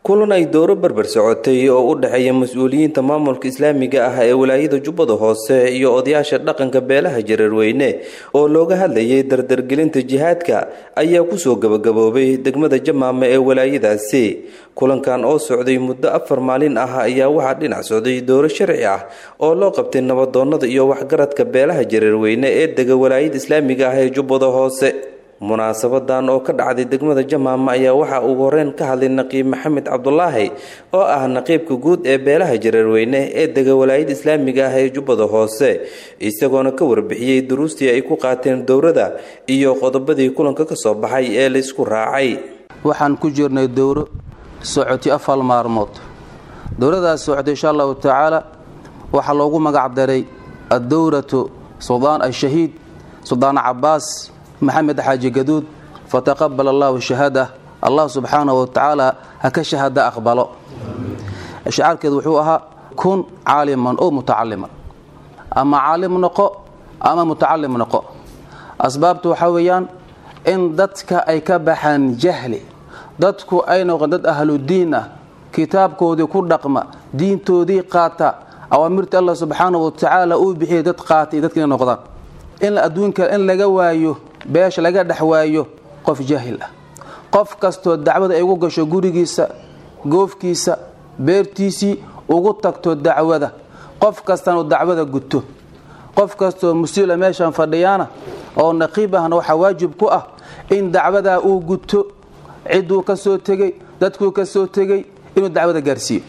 kulan ay dowro berber socotay oo u dhexeeya mas-uuliyiinta maamulka islaamiga ah ee walaayada jubbada hoose iyo odayaasha dhaqanka beelaha jareerweyne oo looga hadlayay dardargelinta jihaadka ayaa kusoo gabagaboobay degmada jamaama ee walaayadaasi kulankan oo socday muddo afar maalin ah ayaa waxaa dhinac socday dowro sharci ah oo loo qabtay nabadoonnada iyo waxgaradka beelaha jareerweyne ee dega walaayada islaamiga ah ee jubbada hoose munaasabadan oo ka dhacday degmada jamaama ayaa waxaa ugu horeyn ka hadlay naqiib maxamed cabdulaahi oo ah naqiibka guud ee beelaha jareerweyne ee dega walaayada islaamiga ah ee jubbada hoose isagoona ka warbixiyey duruustii ay ku qaateen dowrada iyo qodobadii kulanka ka soo baxay ee laysku raacay waxaan ku jirnay dowro socotay afar maalmood dowradaas socotay insha allahu tacaala waxaa loogu magac daray addowratu suldaan ashahiid suldaan cabaas maxamed xaaji gaduud fataqabal allahu shahaada allah subxaanahu watacaala ha ka shahaada aqbalo shacaarkeedu wuxuu ahaa kun caaliman oo mutacaliman ama caalim noqo ama mutacalim noqo asbaabtu waxaa weeyaan in dadka ay ka baxaan jahli dadku ay noqon dad ahludiin ah kitaabkoodii ku dhaqma diintoodii qaata awaamirtii allah subxaanahu watacaala uu bixiyay dad qaatay dadka inay noqdaan in adduunka in laga waayo beesha laga dhex waayo qof jaahil ah qof kastoo dacwada ay ugu gasho gurigiisa goofkiisa beertiisii ugu tagto dacwada qof kastana dacwada guto qof kastoo musiila meeshan fadhiyaana oo naqiib ahna waxaa waajib ku ah in dacwadaa uu guto cidduu ka soo tegey dadkuu ka soo tegey inuu dacwada gaarsiiyo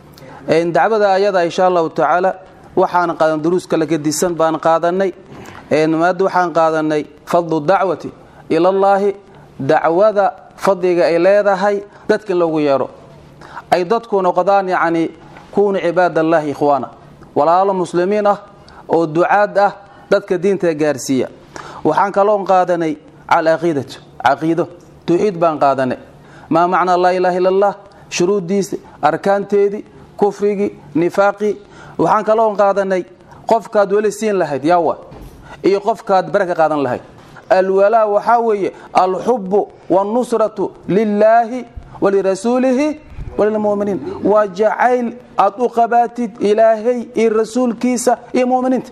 dacwada ayada insha allahu tacaala waxaan qaadan duruus kala gedisan baan qaadanay maada waxaan qaadanay fadlu dacwati ilallaahi dacwada fadliga ay leedahay dadka in loogu yeedho ay dadku noqdaan yacni kuunu cibaadallaahi ikhwaana walaalo muslimiin ah oo ducaad ah dadka diinta gaarsiiya waxaan kaloo qaadanay alcaqiidatu caqiido tawxiid baan qaadanay maa macnaa laa ilaaha illa allah shuruuddiisa arkaanteedii kufrigii nifaaqii waxaan kaloo qaadanay qofkaad weli siin lahayd yaawa iyo qofkaad bare ka qaadan lahayd alwalaa waxaa weeye alxubu wاlnusratu lilaahi walirasuulihi walilmuminiin waa jacayl aad u qabaatid ilaahay iyo rasuulkiisa iyo muminiinta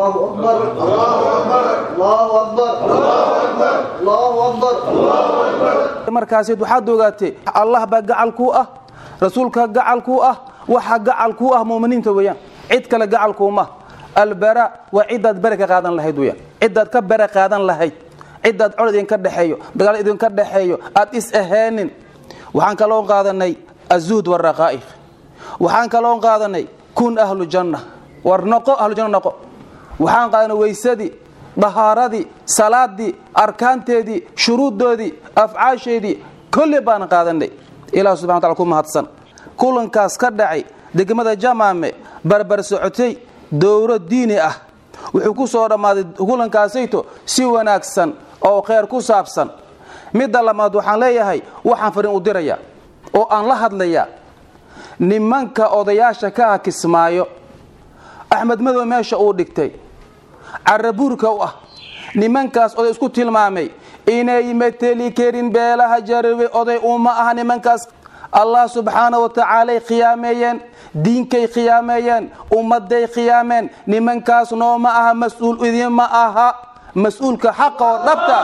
markaasid waxaad ogaatay allah baa gacal kuu ah rasuulka gacal kuu ah waxa gacal kuu ah muminiinta weeyaan cid kale gacalkuuma albara waa cidaad bere ka qaadan lahayd weyaan cidaad ka bere qaadan lahayd cidaad cod idinka dhexeeyo dagaal idinka dhexeeyo aad is aheenin waxaan kaloo qaadanay azuud waraqaa'iq waxaan kaloo qaadanay kun ahlu janna war noqo ahlu janna noqo waxaan qaadanay weysadii dahaaradii salaadii arkaanteedii shuruuddoodii afcaasheedii kolli baan qaadanay ilah subxana wataala ku mahadsan kulankaas ka dhacay degmada jamaame barbar socotay dowro diini ah wuxuu ku soo dhammaaday kulankaasayto si wanaagsan oo kheyr ku saabsan midda lamaad waxaan leeyahay waxaan fariin u dirayaa oo aan la hadlayaa nimanka odayaasha ka ah kismaayo axmed madow meesha uu dhigtay carabuurka u ah nimankaas oday isku tilmaamay inay mateli karin beelaha jarawe oday uma aha nimankaas allah subxaana wa tacaalay khiyaameeyeen diinkay khiyaameeyeen ummaday khiyaameen nimankaas nooma aha mas-uul idinma aha mas-uulka xaqa oo dhabta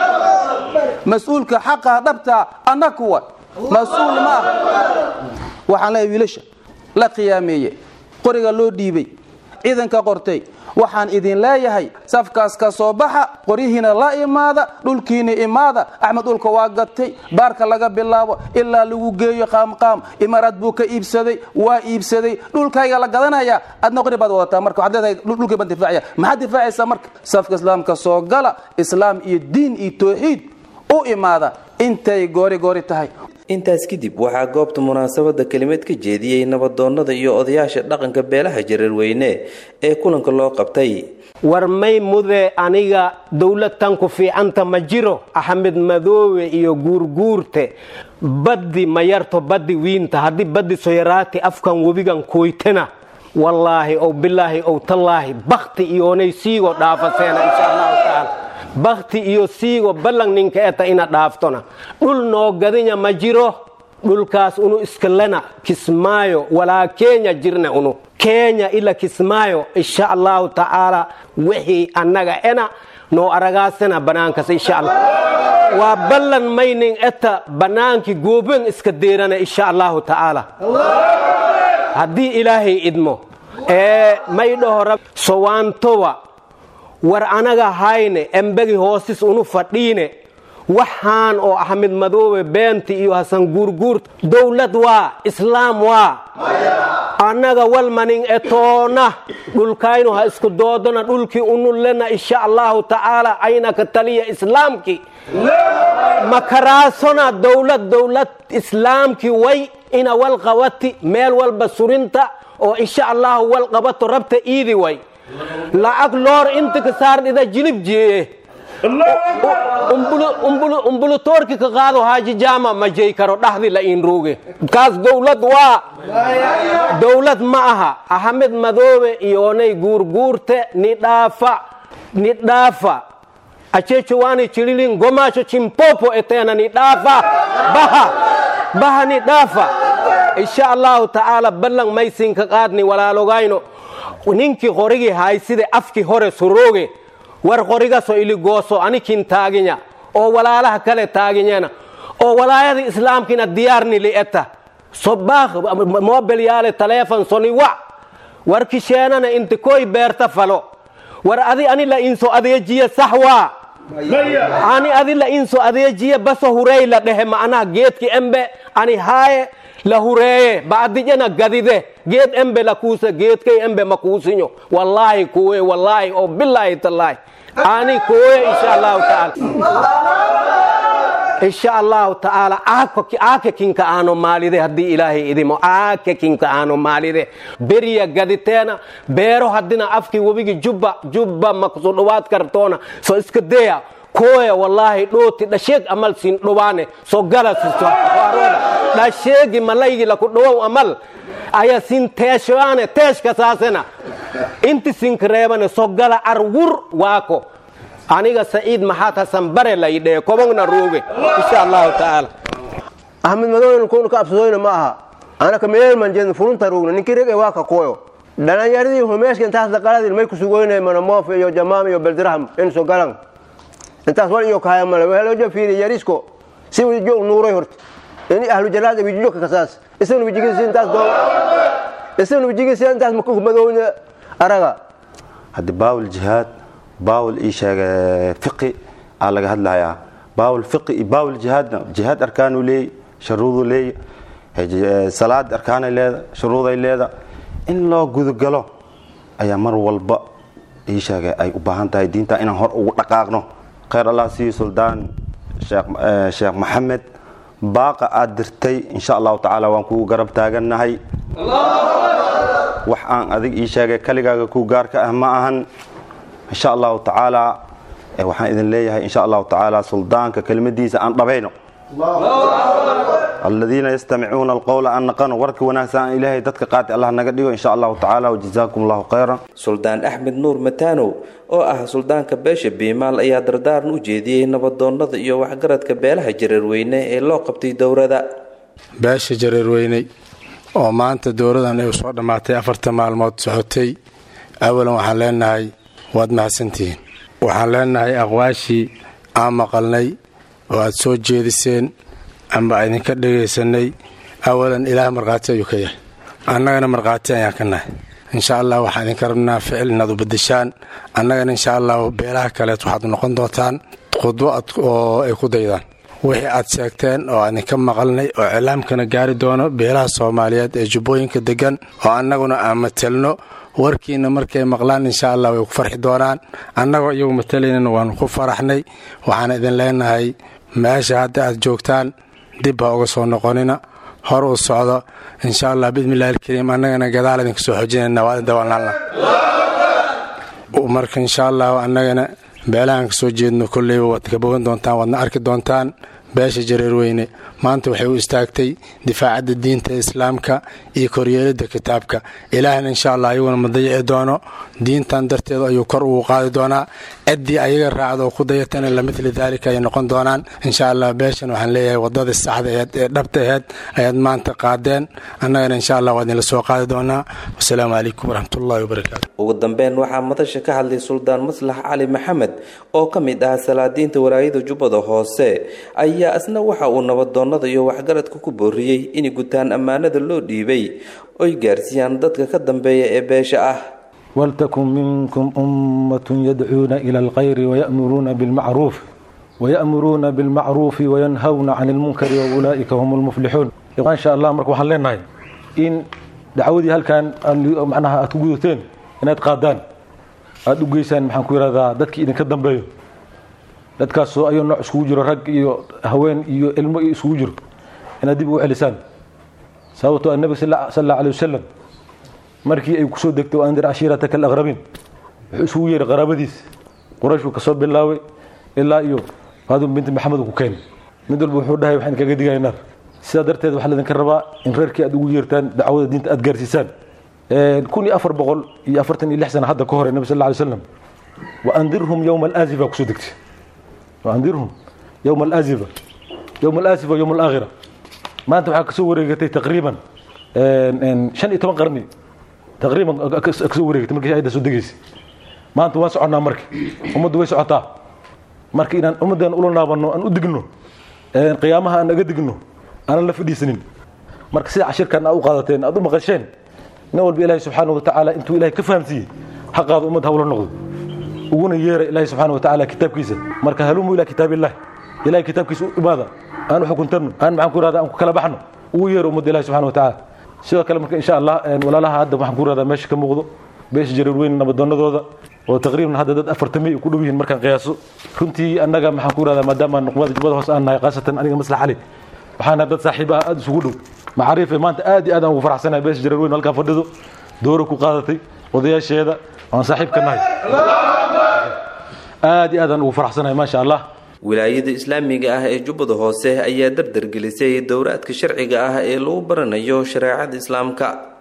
mas-uulka xaqaa dhabtaa anna kuwa mas-uul ma ah waxaan leeyahay wiilasha la khiyaameeye qoriga loo dhiibay ciidanka qortay waxaan idin leeyahay safkaas ka soo baxa qoryihiina la imaada dhulkiina imaada axmed dhulka waa gatay baarka laga bilaabo ilaa lagu geeyo qaamqaam imaaraad buu ka iibsaday waa iibsaday dhulkayga la gadanaya adna qori baad wadataa marka waxaad leedahay dhulkii baan difaacaya maxaad difaacaysaa marka safka islaamka soo gala islaam iyo diin iyo tawxiid u imaada intay goori goori tahay intaas kadib waxaa goobta munaasabada kelimad ka jeediyey nabadoonnada iyo odayaasha dhaqanka beelaha jareerweyne ee kulanka loo qabtay war may mude aniga dowladtan ku fiicanta ma jiro axmed madoowe iyo guurguurte baddi ma yarto baddi wiinta haddii baddi soyaraati afkan webigan kuytena wallaahi ow bilaahi ow tallaahi bakti iyoonay siigo dhaafaseena insha allahu tacaala bakti iyo siigo ballan ninka eta ina dhaaftona dhul noo gadinya ma jiro dhulkaas unu iskalena kismaayo walaa kenya jirna unu kenya ila kismaayo insha allahu tacaala wixii annaga ena noo aragaasana banaankas insha allah waa ballan maynin eta bannaankii gooben iska deerana insha allahu tacaala haddii ilaahay idmo ee may dhaho sowaantowa war anaga hayne embegi hoosis unu fadhiine waxaan oo axmed madoobe beenti iyo hasan guurguurta dowlad waa islaam waa annaga walmanin etoona dhulkaynu ha isku doodona dhulkii unullena insha allahu tacaala aynaka taliya islaamki makaraasona dowlad dowlad islaamki way ina wal qabati meel walba surinta oo insha allahu wal qabato rabta iidi way lacag loor inta ka saardhida jilib jeeye umbulutoorki ka qaado haaji jaama ma jey karo dhaxdi la inruuge kaas dowlad waa dowlad ma aha axmed madoobe iyoonay guurguurte ni dhaafa ni dhaafa achechowaani chililin gomaasho chimpopo eteena ni dhaafa baha baha ni dhaafa insha allahu tacaala ballan maysinka qaadni walaalogayno ninkii qorigii hayside afkii hore surooge war qorigaso iligooso anikin taaginya oo walaalaha kale taaginyana oo walaayada islaamkina diyaarni li'eta sobaakh mobel yaale taleefon soni wac war kisheenana inti koy beerta falo war adi ani la inso adeejiye sax waa ani adi la inso adeejiye baso hurey la dhehe ma'anaha geedki embe ani haaye la hureeye ba'dijana gadide geed embe la kuuse geedkay embe ma kuusinyo wallaahi kuwe wallaahi oo bilaahi tallaahi ani kuwe insha allahu taala insha allahu tacaala aake kinka aano maalide haddii ilaahay idimo aake kinka aano maalide beriya gaditeena beero haddina afkii webigi jubba jubba makusu dhowaad kartoona so iska deya koya wallaahi dhooti dhasheeg amal sin dhowaane so gala dhasheegi malaygi laku dhowow amal aya sin teeshoane teeshka saasena inti sinkareebane so gala arwur waako aniga saciid maxaad hasan bare laydhee kobogna ruuge insha allahu tacaala axmed madooben kun ka absadoyna ma aha anaka meelman jedin furunta ruugna ninki rege waa ka koyo dhalinyaradii humeeska intaas daqaladin may kusugoynay manamoof iyo jamaam iyo beldiraham inso galan intaas wal iyo kahaya male wehelojo fiiri yarisko si wijo nuuray horta ini ahlu jalaad wijijo kasaas isagna wijigisi intaas doo isagna wijigisi intaas madowna araga haddi baawul jihaad baawul ii sheega fiqi aa laga hadlayaa baawul fiqi iyo baawul jihaadna jihaad arkaanuu leey sharuuduu leey salaad arkaanay leeda shuruuday leeda in loo gudugalo ayaa mar walba ii sheega ay u baahan tahay diinta inaan hor ugu dhaqaaqno khayr allah siiyo suldaan sheekh maxamed baaqa aad dirtay insha allahu tacaala waan kugu garab taagannahay wax aan adig ii sheegay kaligaaga ku gaarka ah ma ahan insha allahu tacaala waxaan idin leeyahay insha allahu tacaala suldaanka kelimadiisa aan dhabayno aladiina yastamicuuna alqowla an naqano warka wanaagsan aan ilaahay dadka qaati allah naga dhigo insha allahu tacaala wajazaakum allahu khayran suldaan axmed nuur mataanow oo ah suldaanka beesha biimaal ayaa dardaaran u jeediyey nabadoonnada iyo waxgaradka beelaha jareerweyne ee loo qabtay dowrada beesha jareerweyney oo maanta dowradan ay soo dhammaatay afartan maalmood socotay awalan waxaan leenahay waad mahadsantihiin waxaan leenahay aqwaashii aan maqalnay oo aad soo jeediseen amba idinka dhegaysanay awalan ilaah markhaati ayuu ka yahay annagana markhaati ayaan ka nahay insha allah waxaan idinka rabnaa ficil inaad u badashaan annagana insha allah beelaha kaleed waxaad noqon doontaan khudbo oo ay ku daydaan wixii aad sheegteen oo idinka maqalnay oo cilaamkana gaari doono beelaha soomaaliyeed ee jubbooyinka degan oo annaguna aan matelno warkiina markay maqlaan insha allah way ku farxi doonaan annagoo iyagu matalaynana waanu ku faraxnay waxaan idin leenahay meesha hadda aad joogtaan dib ha uga soo noqonina hor uu socdo insha allah bismillahi alkariim annagana gadaal idinka soo xojinayna waa dawalnaalna marka insha allah annagana beelahaan ka soo jeedno kolleyba waad ka bogan doontaan waadna arki doontaan beesha jareerweyne maanta waxay u istaagtay difaacadda diinta islaamka iyo koryeelidda kitaabka ilaahna insha allah ayaguna ma dayici doono diintan darteedu ayuu kor ugu qaadi doonaa ciddii ayaga raacda oo ku dayatana lamidli daalika ay noqon doonaan insha allah beeshan waxaan leeyahay wadadii saxda aheed ee dhabta aheed ayaad maanta qaadeen annagana insha allah waa idinla soo qaadi doonaa wasalaamu calaykum waraxmatullahi wabarakaatu ugu dambeyn waxaa madasha ka hadlay suldaan maslax cali maxamed oo ka mid ah salaadiinta walaayada jubbada hoose ayaa isna waxa uu nabadoonnada iyo waxgaradka ku booriyey inay gutaan ammaanada loo dhiibay oy gaarsiiyaan dadka ka dambeeya ee beesha ah ولتكن منكم أمة يدعون إلى الخير ويأمرون بالمعروف ويأمرون بالمعروف وينهون عن المنكر وأولئك هم المفلحون إن شاء الله مرك waxaan leenahay in dacwadii halkan macnaha aad ku gudateen inaad qaadaan aad u geysaan maxaan ku yidhahdaa dadkii idinka dambeeyo dadkaasoo ayuu nooc iskugu jiro rag iyo haween iyo ilmo iyo iskugu jiro inaad dib ugu celisaan sababtoo annabi sal allahu alay wasalam markii ay kusoo degtay wa andir cashiirataka alaqrabiin wuxuu isugu yeeray qaraabadiis quraysh buu kasoo bilaabay ilaa iyo faadum binti maxamed ku keenay mid walba wuxuu dhahay waxaan kaga digaya naar sidaa darteed waxaa laydinka rabaa in reerkii aad ugu yeertaan dacwada diinta aad gaarsiisaan kun iyo afar boqol iyo afartan iyo lix sana hadda ka hore nabi sal alay slam wa andirhum yowma alaazifa kusoo degtay wa andirhum yowma alaazifa yowma alaazifa yowma alaakhira maanta waxaa kasoo wareegatay taqriiban shan iyo toban qarni taqriiban kasoo wareegatay markii ayadda soo degaysay maanta waan soconnaa marka ummaddu way socotaa marka inaan ummaddeena ula naabanno aan u digno qiyaamaha aan naga digno aanan la fadhiisanin marka sida cashirkan aad u qaadateen aad u maqasheen nin walba ilaahay subxaana watacaala intuu ilahay ka fahamsiiyey xaqaada ummad hawla noqdo uguna yeera ilaahay subxaana watacaala kitaabkiisa marka halumu ilaa kitaabillahi ilahay kitaabkiisa u imaada aan u xukuntarno aan maxaan ku irahda aan ku kala baxno ugu yeero ummadda ilahi subxana watacaala sidoo kale marka insha allah walaalaha hadda waxaan ku irahdaa meesha ka muuqdo beesha jareerweyn nabadoonadooda oo taqriiban hadda dad afartamay ku dhow yihiin markaan qiyaaso runtii annaga maxaan ku irahdaa maadaama nuqbada jubbada hoose aan nahay khaasatan aniga maslax cali waxaana dad saaxiib ah aada isugu dhow macaariife maanta aad iyo aad aan ugu faraxsanahay beesha jareerweyn halkaa fadhido dooro ku qaadatay odayaasheeda aan saaxiib ka nahay aad iyo aad aan ugu faraxsanahay maasha allah wilaayada islaamiga ah ee jubbada hoose ayaa dardargelisay dowraadka sharciga ah ee lagu baranayo shareecada islaamka